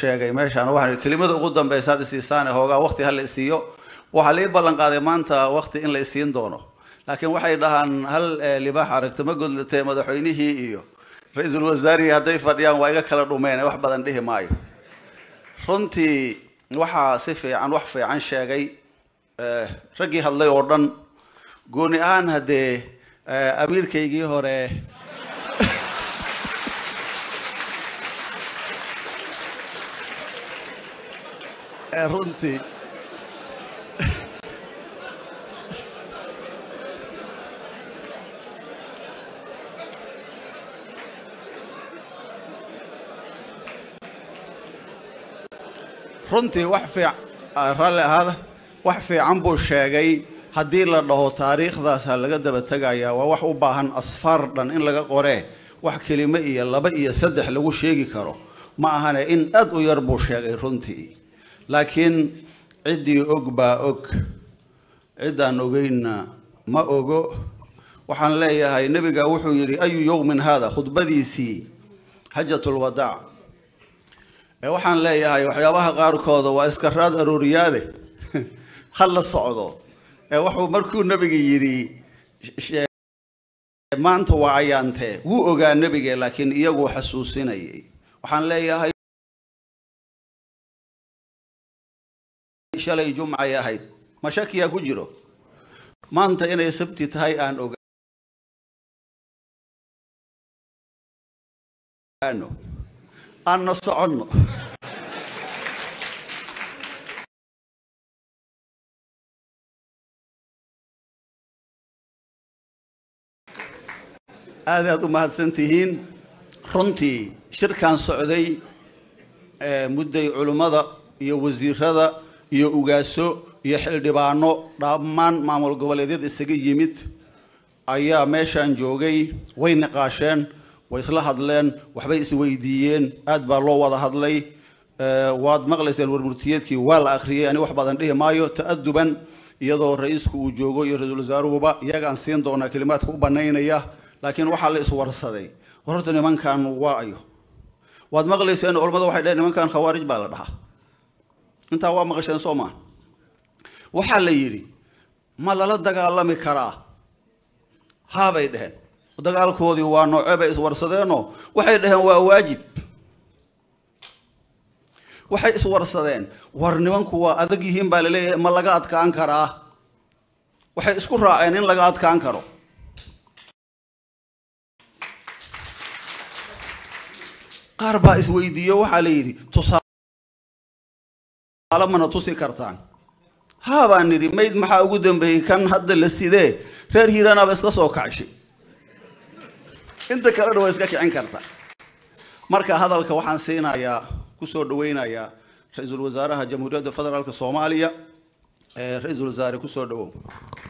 sheegay meeshaan waxaan kelimada ugu dambeysa had isiisaan hoogaa waqti ha la isiiyo waxaa lii ballan qaaday maanta waqti in la isiin doono laakiin waxay dhahaan hal libaax aragto ma godlatee madaxweynihii iyo ra-iisul wasaarihii hadday fadhiyaan waa iga kala dhumeen wax badan dhihi maayo runtii waxaa si fiican wax fiican sheegay raggii hadlay oo dhan gooni ahaan haddee amiirkaygii hore runtii runtii wax fiic raalli ahaada wax fiican buu sheegay haddii la dhaho taariikhdaas ha laga daba tegayaa waa wax u baahan asfaar dhan in laga qoree wax kelimo iyo laba iyo saddex lagu sheegi karo ma ahane in aad u yar buu sheegay runtii laakiin ciddii og baa og ciddaan ogeynna ma ogo waxaan leeyahay nebiga wuxuu yidhi ayu yowmin haada khudbadiisii xajatulwadaac waxaan leeyahay waxyaabaha qaarkooda waa iska raad arooriyaade ha la socdo wuxuu markuu nebiga yidhi maanta waa ayaantee wuu ogaa nebige laakiin iyaguu xasuusinayay waxaan leeyahay shalay jumcay ahayd ma shakiyaa ku jiro maanta inay sabti tahay aan ogaano aanna soconno aad aad u mahadsan tihiin runtii shirkan socday mudday culimmada iyo wasiirada iyo ugaaso iyo xildhibaano dhammaan maamul goboleedyada isaga yimid ayaa meeshaan joogay way niqaasheen way isla hadleen waxbay isweydiiyeen aad baa loo wada hadlay waad maqlayseen warmurtiyeedkii waa la akhriyay ani wax badan dhihi maayo ta'aduban iyadoo ra-iisku uu joogo iyo ra-iisul wasaaruhuba iyagaan siin doonaa kelimaadka u banaynaya laakiin waxaa la iswarsaday horta nimankan waa ayo waad maqlayseen culamada waxay dheheen nimankan khawaarij baa la dhahaa intaa waa maqasheen soo maa waxaa la yidhi ma lala dagaalami karaa haabay dheheen dagaalkoodii waa nooce bay iswarsadeenoo waxay dhaheen waa waajib waxay iswarsadeen war nimanku waa adag yihiin baa laleeyahay ma laga adkaan karaa waxay isku raaceen in laga adkaan karo qaar baa isweydiiyo waxaa la yidhi tusaale mana tusi kartaan haa baan nidhi mayd maxaa ugu dambeeyey kan hadda la sidee reer hiiraanaaba iska soo kacshay inta kalena waa iska kicin karta marka hadalka waxaan siinayaa kusoo dhaweynayaa ra-iisul wasaaraha jamhuuriyadda federaalk soomaaliya ra-iisul wasaare kusoo dhawow